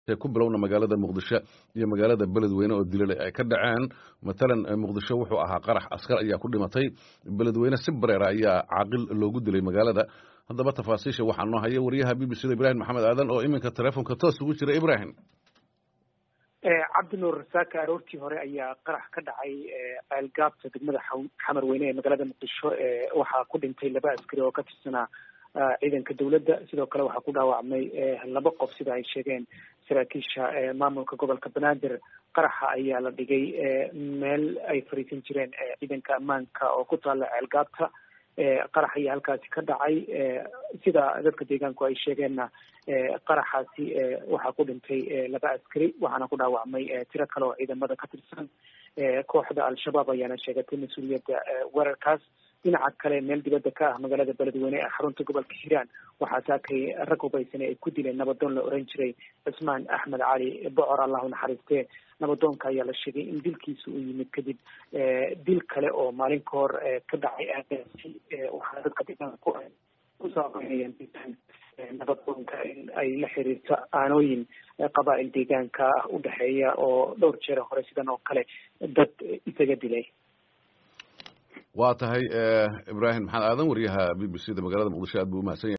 ku bilowna magaalada muqdisho iyo magaalada beledweyne oo dilale ay ka dhaceen matalan muqdisho wuxuu ahaa qarax askar ayaa ku dhimatay beledweyne si bareera ayaa caaqil loogu dilay magaalada haddaba tafaasiisha waxaa noo haya wariyaha b b c da ibrahim maxamed aadan oo iminka telefonka toos ugu jira ibrahim cabdinuur rasaaka aroortii hore ayaa qarax ka dhacay ceelgaabta degmada xamar weyne ee magaalada muqdisho waxaa ku dhintay laba askari oo ka tirsanaa ciidanka dawladda sidoo kale waxaa ku dhaawacmay laba qof sida ay sheegeen saraakiisha maamulka gobolka banaadir qaraxa ayaa la dhigay meel ay fariisan jireen ciidanka ammaanka oo ku taalla ceelgaabta qarax ayaa halkaasi ka dhacay sida dadka deegaanku ay sheegeenna qaraxaasi waxaa ku dhintay laba askari waxaana ku dhaawacmay tiro kale oo ciidamada ka tirsan kooxda al-shabaab ayaana sheegatay mas-uuliyadda weerarkaas dhinaca kale meel dibadda ka ah magaalada beledweyne ee xarunta gobolka hiiraan waxaa saakay rag hubaysane ay ku dileen nabadoon la oran jiray cismaan axmed cali bocor allahu naxariistee nabadoonka ayaa la sheegay in dilkiisa uu yimid kadib dil kale oo maalin ka hor ka dhacay aagaasi waxaana dadka deegaanku usaabeynayaan nabadoonka in ay la xiriirto aanooyin qabaa'il deegaanka ah u dhexeeya oo dhowr jeer hore sidan oo kale dad isaga dilay waa tahay ibrahim maxamed aadan wariyaha b b c da magaalada muqdisho aad buu umahadsan yahay